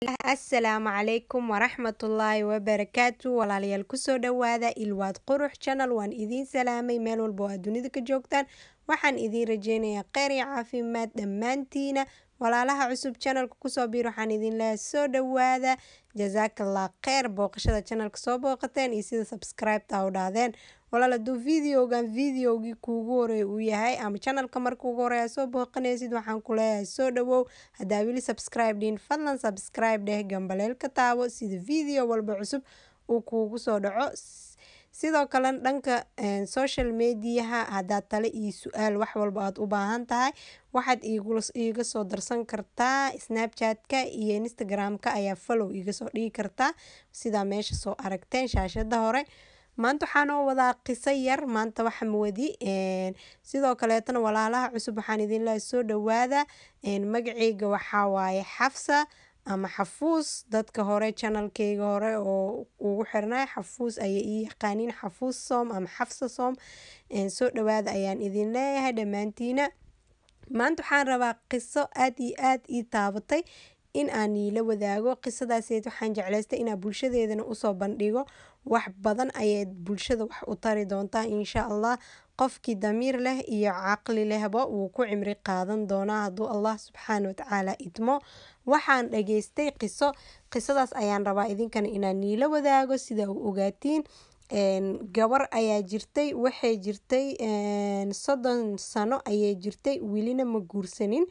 assalaamu calaykum waraxmatullaahi wabarakaatu walaalayaal kusoo dhawaada ilwaad qurux channel waan idiin salaamay meel walba oo aad dunida ka joogtaan waxaan idiin rajeynayaa kheyr iyo caafimaad dhammaantiina walaalaha cusub channelka kusoo biir waxaan idin leeyahay soo dhawaada jazaakallah kheyr booqashada channelka soo booqateen iyo sida subscribe-ta u dhahdeen walaal hadduu videogan videogii kuugu horeey uu yahay ama channelka marka ugu horeeya soo booqanaysid waxaan ku leeyahay soo dhawow haddaa weli subscribe dhihin fadlan subscribe dheh gambaleelka taabo sida video walba cusub uu kuugu soo dhaco sidoo kale dhanka social mediaha haddaad tale iyo su-aal wax walba aad u baahan tahay waxaad iiga soo darsan kartaa snapchat-ka iyo instagram-ka ayaa follow iga soo dhigi kartaa sidaa meesha soo aragteen shaashada hore maanta waxaa noo wadaa qiso yar maanta waxa mawadi sidoo kaleetana walaalaha cusub waxaan idin leehay soo dhawaada magaceyga waxaa waaye xafsa ama xafuus dadka hore channelkeyga hore oo ugu xirnay xafuus ayay ii yaqaaniin xafuus soom ama xafsa soom soo dhawaada ayaan idin leeyahay dhammaantiina maanta waxaan rabaa qiso aad iyo aad ii taabatay in aan iila wadaago qisadaaseed waxaan jeclaystay inaa bulshadeedana usoo bandhigo wax badan ayay bulshada wax u tari doontaa insha allah qofkii damiir leh iyo caqli lehba wuu ku cimri qaadan doonaa hadduu allah subxaana watacaala idmo waxaan dhageystay qiso qisadaas ayaan rabaa idinkana inaan niila wadaago sida u ogaatiin gabar ayaa jirtay waxay jirtay soddon sano ayay jirtay welina ma guursanin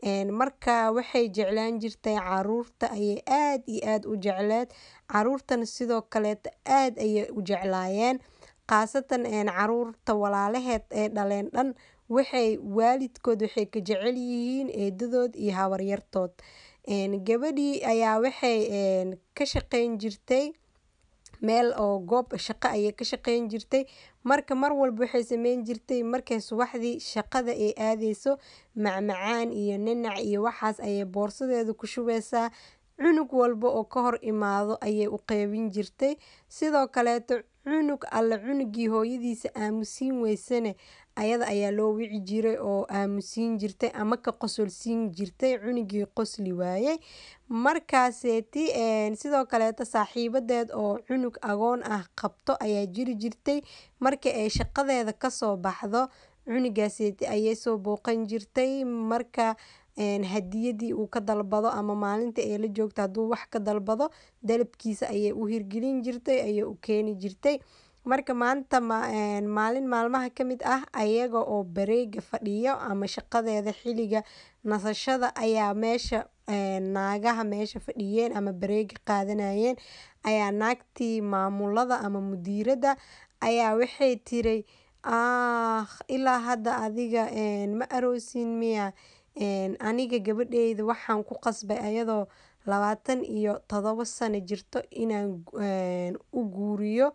marka waxay jeclaan jirtay caruurta ayay aad iyo aad u jecleed caruurtana sidoo kaleeta aad ayay u jeclaayeen khaasatan caruurta walaalaheed ee dhaleen dhan waxay waalidkood waxay ka jecel yihiin eedadood iyo habaryartood gabadhii ayaa waxay ka shaqeyn jirtay meel oo goob shaqo ayay ka shaqeyn jirtay marka mar walba waxay sameyn jirtay markay subaxdii shaqada ay aadeyso macmacaan iyo ninac iyo waxaas ayay boorsadeeda ku shubeysaa cunug walba oo ka hor imaado ayay u qeybin jirtay sidoo kaleeto cunug alle cunugii hooyadiisa aamusiin weysane ayada ayaa loo wici jiray oo aamusiin jirtay ama ka qosolsiin jirtay cunugii qosli waayey markaaseeti sidoo kaleeto saaxiibadeed oo cunug agoon ah qabto ayaa jiri jirtay markii ay shaqadeeda kasoo baxdo cunugaaseeti ayay soo booqan jirtay marka hadiyadii uu ka dalbado ama maalinta ay la joogto hadduu wax ka dalbado dalabkiisa ayay u hirgelin jirtay ayay u keeni jirtay marka maanta maalin maalmaha ka mid ah ayaga oo bareega fadhiyo ama shaqadeeda xiliga nasashada ayaa meesha naagaha meesha fadhiyeen ama bareega qaadanayeen ayaa naagtii maamulada ama mudiirada ayaa waxay tiray ah ilaa hadda adiga ma aroosin miya aniga gabadheyda waxaan ku qasbay ayadoo labaatan iyo todobo sano jirto inaan u guuriyo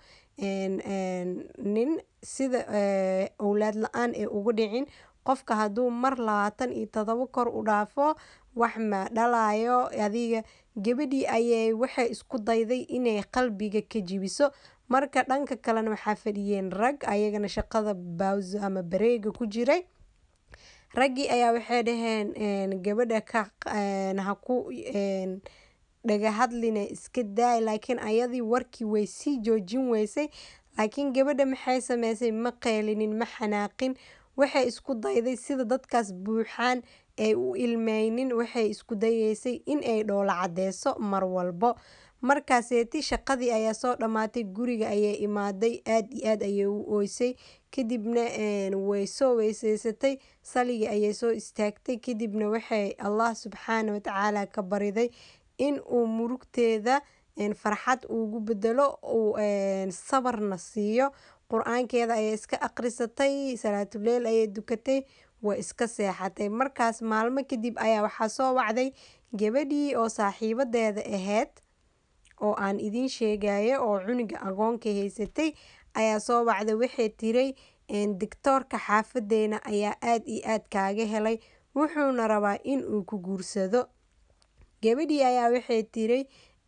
nin sida owlaad la-aan ee ugu dhicin qofka hadduu mar labaatan iyo todobo kor u dhaafo wax ma dhalayo adiga gabadhii ayay waxay isku dayday inay qalbiga ka jibiso marka dhanka kalena waxaa fadhiyeen rag ayagana shaqada bawso ama bareega ku jiray raggii ayaa waxay dhaheen gabadha ka haku dhaga hadline iska daay laakiin ayadii warkii way sii joojin weysay laakiin gabadha maxay sameysay ma qeylinin ma xanaaqin waxay isku dayday sida dadkaas buuxaan ay u ilmeynin waxay isku dayeysay in ay dhoola cadeyso mar walbo markaaseeti shaqadii ayaa soo dhammaatay guriga ayay imaaday aad iyo aad ayay u ooysay kadibna way soo weyseysatay saligii ayay soo istaagtay kadibna waxay allah subxaana watacaala ka bariday in uu murugteeda farxad ugu bedelo uu sabarna siiyo qur-aankeeda ayay iska aqrisatay salaatuleyl ayay dukatay way iska seexatay markaas maalmo kadib ayaa waxaa soo wacday gabadhii oo saaxiibadeeda ahayd oo aan idiin sheegayo oo cunuga agoonka haysatay ayaa soo wacday waxay tiray digtoorka xaafadeena ayaa aad iyo aad kaaga helay wuxuuna rabaa in uu ku guursado gabadhii ayaa waxay tiray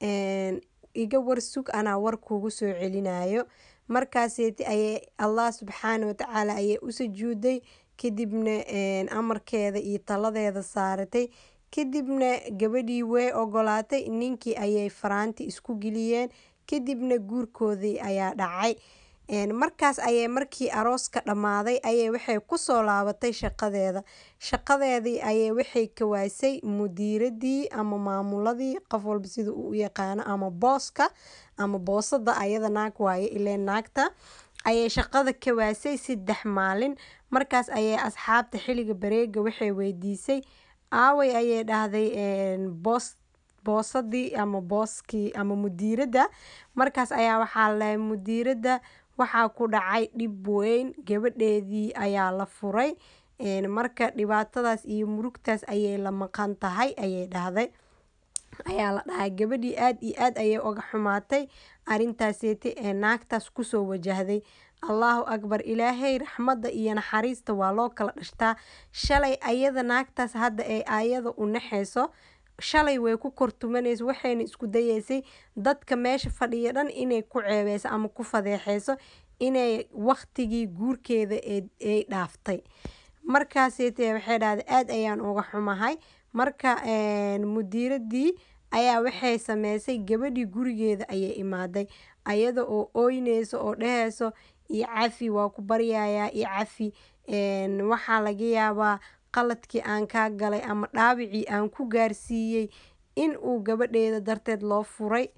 iga warsug anaa war kugu soo celinayo markaaseeti ayay allah subxaana watacaala ayay u sujuuday kadibna amarkeeda iyo taladeeda saaratay kadibna gabadhii way ogolaatay ninkii ayay faraanti isku geliyeen kadibna guurkoodii ayaa dhacay markaas ayay markii arooska dhammaaday ayay waxay kusoo laabatay shaqadeeda shaqadeedii ayay waxay kawaasay mudiiradii ama maamuladii qof walba sida uu u yaqaano ama booska ama boosada ayada naag waaye ileen naagta ayay shaqada kawaasay saddex maalin markaas ayay asxaabta xilliga bareega waxay weydiisay aaway ayay dhahday boos boosadii ama booskii ama mudiiradda markaas ayaa waxaa lalahay mudiiradda waxaa ku dhacay dhib weyn gabadheedii ayaa la furay marka dhibaatadaas iyo murugtaas ayay la maqan tahay ayay dhahday ayaa la dhahay gabadhii aada iyo aad ayay uga xumaatay arintaaseeti ee naagtaas kusoo wajahday allahu akbar ilaahay raxmadda iyo naxariista waa loo kala dhashtaa shalay ayada naagtaas hadda ee ayada u naxeyso shalay way ku kortumanaysa waxayna isku dayeysay dadka meesha fadhiya dhan inay ku ceebeyso ama ku fadeexeyso inay waqtigii guurkeeda ay dhaaftay markaaseete waxay dhahday aada ayaan uga xumahay marka mudiiradii ayaa waxay sameysay gabadhii gurigeeda ayay imaaday ayada oo ooyneyso oo dheheyso iyo cafi waa ku baryayaa iyo cafi waxaa laga yaabaa qaladkii aan kaa galay ama dhaawicii aan ku gaarsiiyey in uu gabadheeda darteed loo furay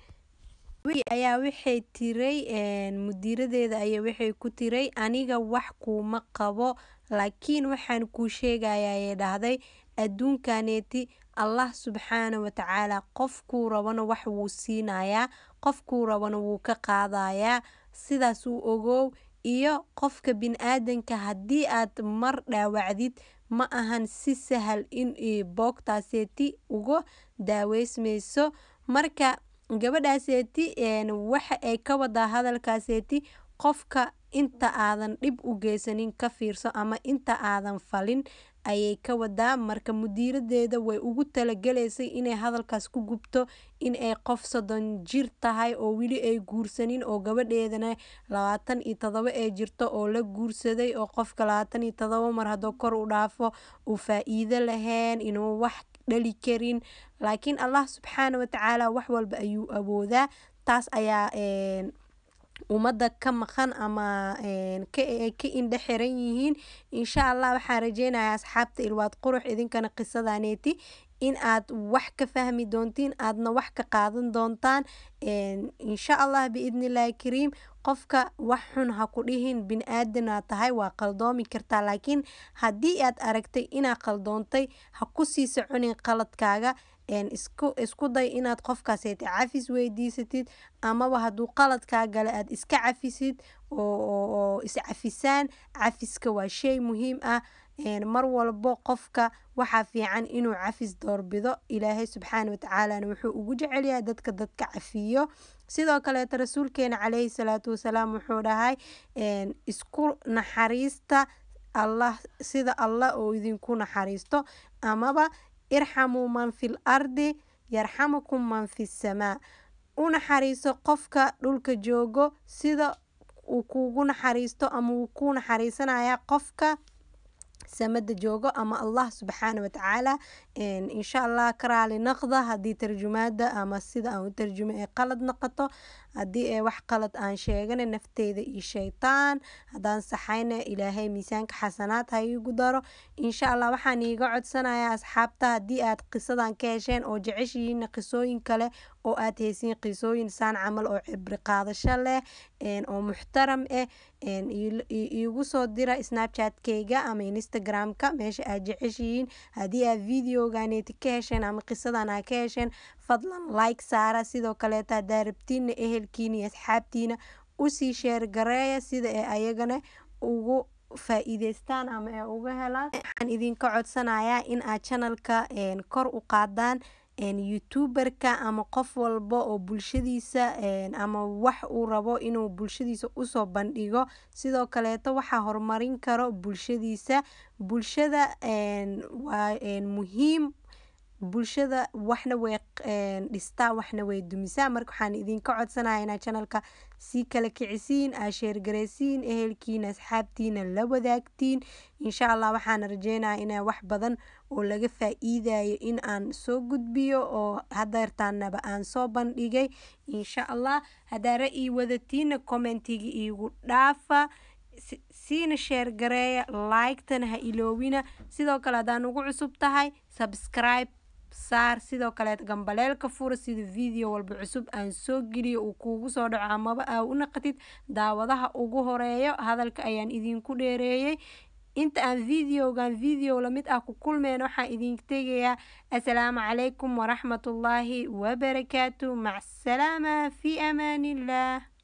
ayaa waxay tiray mudiiradeeda ayaa waxay ku tiray aniga wax kuuma qabo laakiin waxaan kuu sheegaya ayay dhahday adduunkaneeti allah subxaana watacaala qofkuu rabana wax wuu siinayaa qofkuu rabana wuu ka qaadayaa sidaas uu ogow iyo qofka bin-aadanka haddii aad mar dhaawacdid ma ahan si sahal in boogtaaseeti uga daaweysmayso marka gabadhaaseeti waxa ay ka wadaa hadalkaaseeti qofka inta aadan dhib u geysanin ka fiirso ama inta aadan falin ayay ka wadaa marka mudiiradeeda way ugu talagelaysay inay hadalkaas ku gubto in ay qof soddon jir tahay oo weli ay guursanin oo gabadheedana labaatan iyo todobo ee jirto oo la guursaday oo qofka labaatan iyo todobo mar hadduu kor u dhaafo uu faa-iido lahayn inuu wax dhali karin laakiin allah subxaana watacaala wax walba ayuu awoodaa taas ayaa ummadda ka maqan ama ka indhe xiran yihiin insha allah waxaan rajeynayaa asxaabta ilwaad qurux idinkana qisadaneeti in aad wax ka fahmi doontiin aadna wax ka qaadan doontaan insha allah biidnillahi kariim qofka wax xun ha ku dhihin bin-aadana tahay waa qaldoomi kartaa laakiin haddii aad aragtay inaad qaldoontay ha kusii soconin qaladkaaga isku day inaad qofkaaseeta cafis weydiisatid amaba hadduu qaladkaa gale aad iska cafisid oo iscafisaan cafiska waa shay muhiim ah mar walbo qofka waxaa fiican inuu cafis doorbido ilaahay subxaana watacaalana wuxuu ugu jecelyahay dadka dadka cafiyo sidoo kaleeta rasuulkeena caleyhi salaatu wasalaam wuxuu dhahay isku naxariista allah sida allah oo idinku naxariisto amaba irxamuu man fil ardi yarxamukum man fi samaa u naxariiso qofka dhulka joogo sida uu kuugu naxariisto ama wuu kuu naxariisanaya qofka samada joogo ama allah subxaana watacaala insha allah ka raali naqda haddii tarjumaada ama sida aan u tarjumo ee qalad noqoto haddii ee wax qalad aan sheegana nafteyda iyo shaytaan haddaan saxayna ilaahay miisaanka xasanaad ha iigu daro insha allah waxaan iiga codsanayaa asxaabta haddii aad qisadan ka hesheen oo jeceshihiina qisooyin kale oo aad heysiin qisooyin saan camal oo cibri qaadasho leh oo muxtaram ah iigu soo dira snapchatkeyga ama instagramka meesha aad jeceshihiin haddii aad videoganeeti ka hesheen ama qisadan aad ka hesheen fadlan like saara sidoo kaleeta haddaa rabtiina ehelkiina iyo asxaabtiina usii sheer gareeya sida ee ayagana ugu faa-iideystaan ama ee uga helaan waxaan idinka codsanayaa in aad channelka kor u qaadaan youtuberka ama qof walba oo bulshadiisa ama wax uu rabo inuu bulshadiisa usoo bandhigo sidoo kaleeto waxaa horumarin karo bulshadiisa bulshada waa muhiim bulshada waxna way dhistaa waxna way dumisaa marka waxaan idinka codsanaya inaad channelka sii kala kicisiin aa sheergaraysiin ehelkiina asxaabtiina la wadaagtiin insha allah waxaan rajeynaya inaa wax badan oo laga faa-iidayo in aan soo gudbiyo oo hadeertaanaba aan soo bandhigay insha allah haddaa ra-ii wadatiina commentiga iigu dhaafa siina sheergareeya like-tana ha iloowina sidoo kale haddaan ugu cusub tahay subscribe saar sidoo kaleet gambaleelka fura sida video walba cusub aan soo geliyo uu kuugu soo dhaco amaba aa u naqatid daawadaha ugu horeeyo hadalka ayaan idinku dheereeyey inta aan videogan video lamid ah ku kulmeen waxaan idinka tegayaa assalaamu calaykum waraxmatullaahi wabarakaatu macsalaama fi amaaniillah